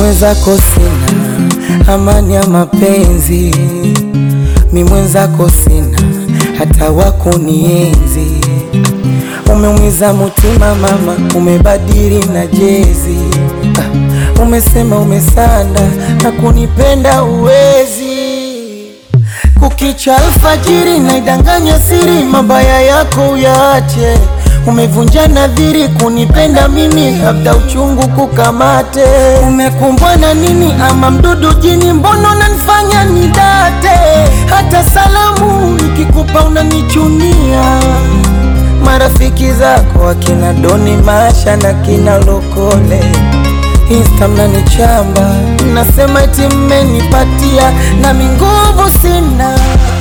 mwenzako sina amani ya mapenzi, mi mwenzako sina hata wakunienzi. Umeumiza mutima mama, umebadili na jezi Ah, umesema umesanda na kunipenda uwezi. Kukicha alfajiri na idanganya siri, mabaya yako uyaache. Umevunja nadhiri kunipenda mimi, labda uchungu kukamate. Umekumbwa na nini ama mdudu jini? Mbona unanifanya nidate? Hata salamu nikikupa unanichunia. Marafiki zako akina Doni Masha na kina Lokole Insta mnanichamba, nasema eti mmenipatia, nami nguvu sina.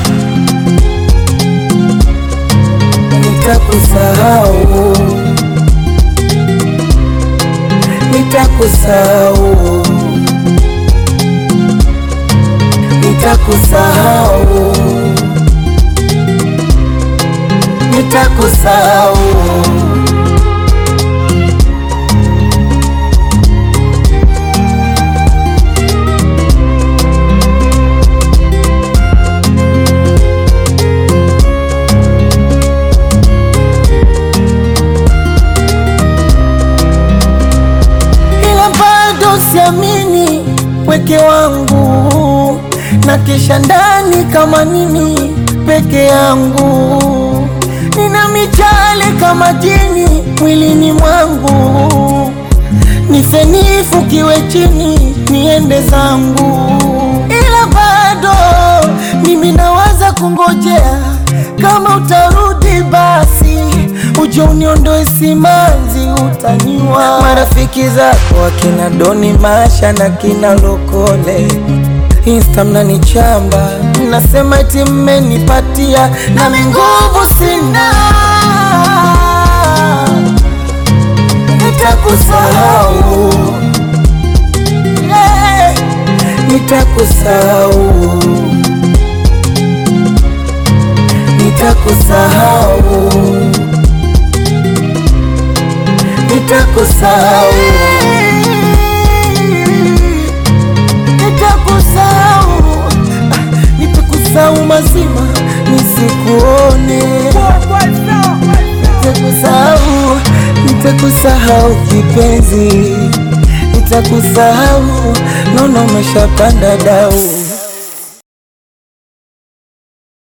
Nitakusahau, nitakusahau, nitakusahau, nitakusahau. ila bado siamini pweke wangu na kisha ndani kama nini peke yangu nina michale kama jini mwilini mwangu nifenifu kiwe chini niende zangu ila bado mimi nawaza kungojea kama utarudi basi uje uniondoe simanzi utaniwa marafiki zako akina Doni Masha na kina Lokole Insta mnanichamba nasema eti mmenipatia nami nguvu sina nitakusahau yeah. nitakusahau nitakusahau nitakusahau nitakusahau Ah, nitakusahau mazima nisikuone nitakusahau nitakusahau kipenzi nitakusahau nono umeshapanda dau